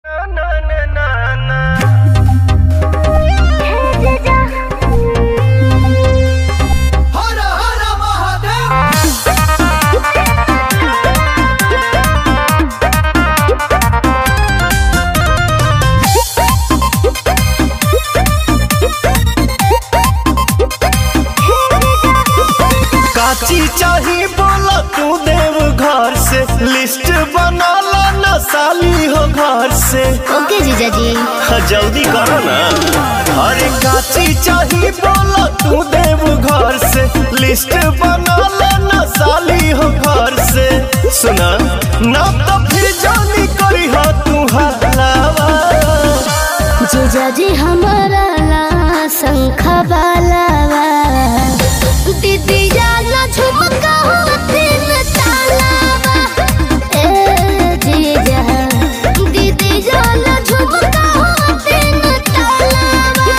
काची चाही बोला तू देव घर से लिस्ट बनाला न साली हो घर से ओके जीजा जी हाँ, जल्दी करो ना अरे काची चाही बोला तू देव घर से लिस्ट बनाला न साली हो घर से सुना ना तो फिर जानी करी हो तू हलावा जीजा जी हमारा ला शंखा बालावा दीदी जाना झुमका हो तीन तालावा ए जीजा दीदी जाना झुमका हो तीन तालावा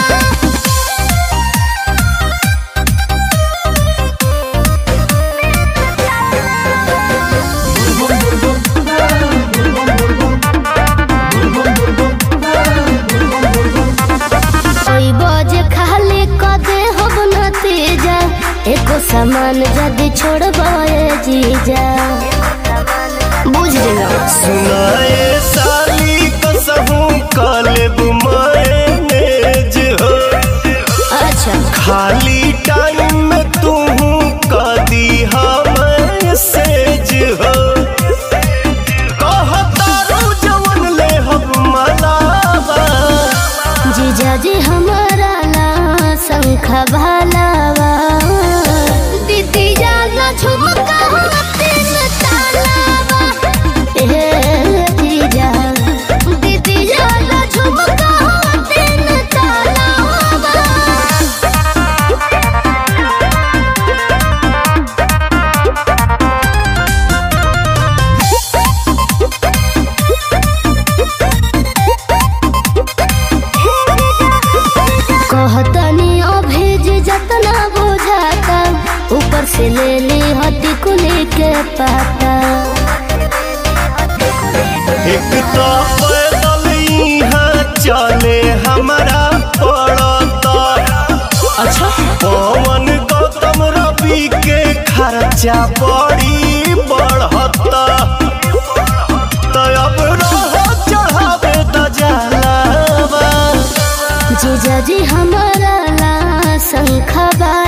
कोई बोझ खाली कदे हम न तेजा एको सामान जदी छोड़बाए जीजा बुझ लेना सुनाए साली कसहू कलेब मैनेज हो अच्छा खाली टाइम में तू कदी मैसेज हो कहतारू जवन ले हम मलावा जीजा जी हमारा ला शंखा भालावा दीदी जाना झुमका हो तीन तालावा ए जीजा दीदी जाना झुमका हो तीन तालावा कहतनी अभेज जतना बुझाता ऊपर से ले ली हटी कुली के पाता एक तो पैदल यहाँ चले हमारा पड़ता अच्छा पवन गौतम रवि के खर्चा बड़ी बढ़ता तो अब रहो चढ़ावे त जलावा जीजा जी हमारा ला शंखा बा